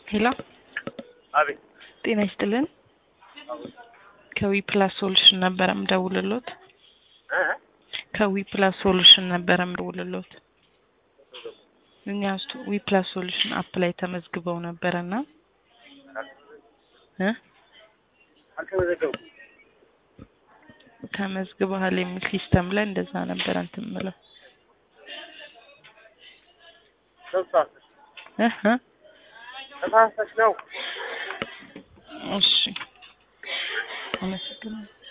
ሄሎ አቤት ጤና ይስጥልን። ከዊ ፕላስ ሶሉሽን ነበረ ምደውልሎት። እ ከዊ ፕላስ ሶሉሽን ነበረ ምደውልሎት። እኛ ውስጥ ዊ ፕላስ ሶሉሽን አፕ ላይ ተመዝግበው ነበረና እ አልተመዘገብኩም። ተመዝግበሃል የሚል ሲስተም ላይ እንደዛ ነበረ እንትን የምለው ተሳስተሽ እ እ ተሳስተሽ ነው። እሺ አመሰግናለሁ።